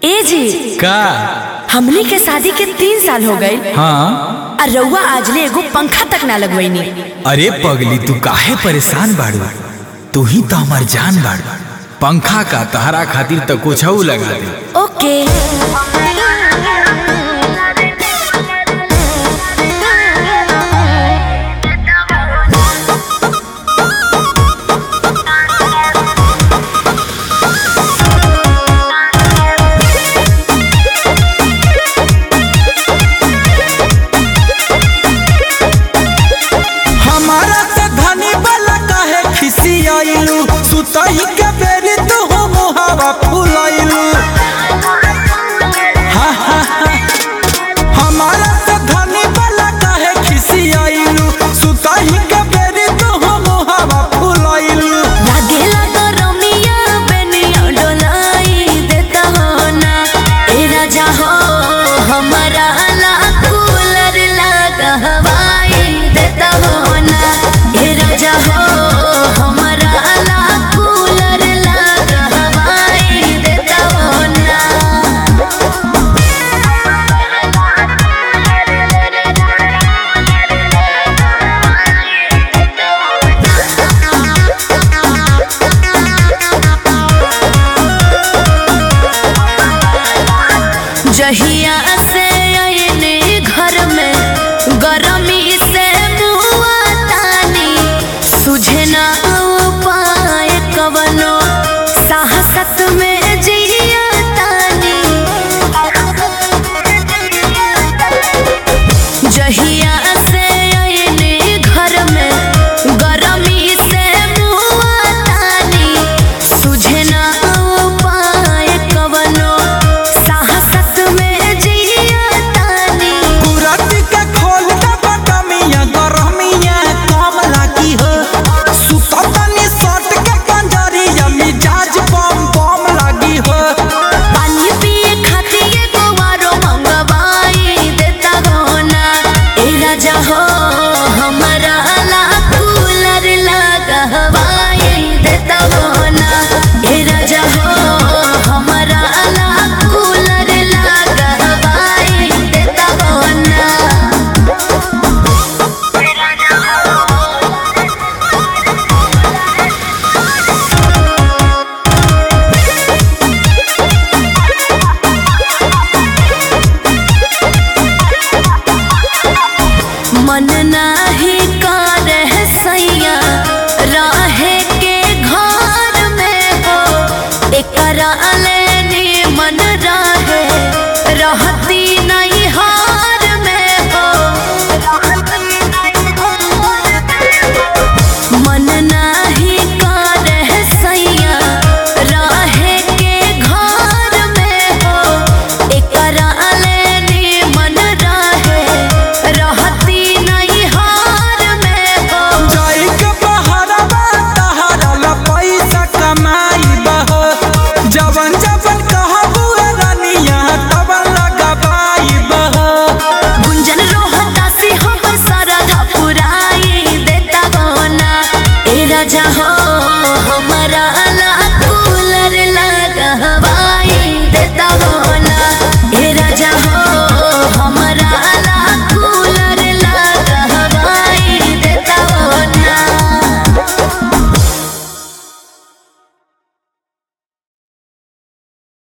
ए जी का हमनी के शादी के तीन साल हो गए हाँ और रउआ आजले एगो पंखा तक ना लगवैनी अरे पगली तू काहे परेशान बाड़ू तू ही तो हमार जान बाड़ू पंखा का तहरा खातिर तो कुछ लगा दे ओके हमारा से धनी वाला काहे खिसियाइलू सुतही के बेरी तू हो मुहावा फुलाइलू हा, हा, हा। हमारा से धनी वाला काहे खिसियाइलू सुतही के बेरी तू हो मुहावा फुलाइलू लागेला तो रमिया बेनिया डोलाई देता हो ना ए राजा हो हमारा ला कूलर लगा हवाई देता हो ना ए राजा हो हमारा ला कूलर लगा हवाई देता हो ना जहिया से